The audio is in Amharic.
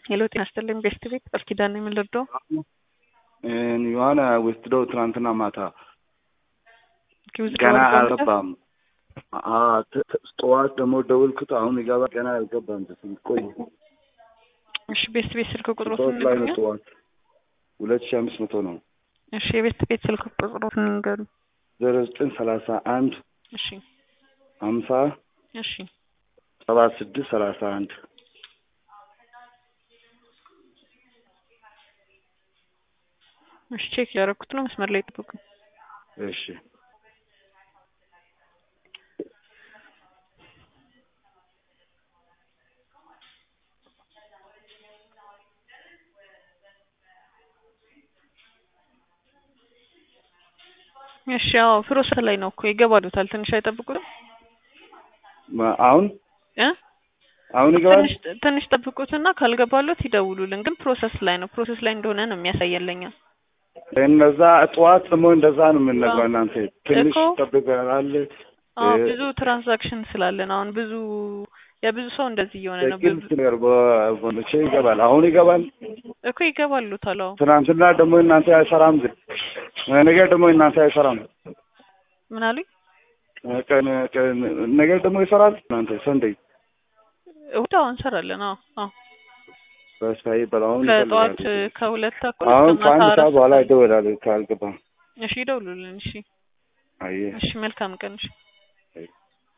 ሄሎ ጤና ይስጥልኝ ቤስት ቤት ቃል ኪዳን ነው የምንረዳው የሆነ ወስደው ትናንትና ማታ ኪውዝ ገና ደወል አልገባም። አ- ት- ት- ጠዋት ደግሞ ደወልኩት። አሁን ይገባ ገና አልገባም። ቆይ እሺ ቤስት ቤት ስልክ ቁጥሮት ጠዋት ላይ ነው ንገሩኝ ጠዋት ሁለት ሺህ አምስት መቶ ነው እሺ የቤስት ቤት ስልክ ቁጥሮት ንገሩ ዜሮ ዘጠኝ ሰላሳ አንድ እሺ ሀምሳ እሺ ሰባ ስድስት ሰላሳ አንድ እሺ ቼክ ያደረኩት ነው መስመር ላይ ጠብቁ እሺ እሺ አዎ ፕሮሰስ ላይ ነው እኮ ይገባሉታል ትንሽ አይጠብቁትም ማ- አሁን እ አሁን ይገባል። ትንሽ ትንሽ ጠብቁትና ካልገባሉት ይደውሉልን ግን ፕሮሰስ ላይ ነው ፕሮሰስ ላይ እንደሆነ ነው የሚያሳየለኛ እነዛ ጠዋት ደግሞ እንደዛ ነው የምንነግረው። እናንተ ትንሽ እኮ ጠብቀናል። አዎ እ- ብዙ ትራንዛክሽን ስላለን አሁን ብዙ የብዙ ሰው እንደዚህ እየሆነ ነው በግልጽ ብዙ ነገር በመቼ ይገባል? አሁን ይገባል። እኮ ይገባሉታል አዎ ትናንትና ደግሞ እናንተ አይሰራም። ግን ነገ ደግሞ እናንተ አይሰራም። ምን አሉኝ ቀን ቀን ነገ ደግሞ ይሰራል። እናንተ ሰንደይ እሑድ አዎ እንሰራለን አዎ አዎ በስታይ በላውን ከጠዋት ከሁለት ተኩል አሁን እስከ ማታ ከአንድ አራት ሰዓት በኋላ ይደወላል ካልገባ። እሺ ይደውሉልን እሺ አየህ እሺ መልካም ቀን እሺ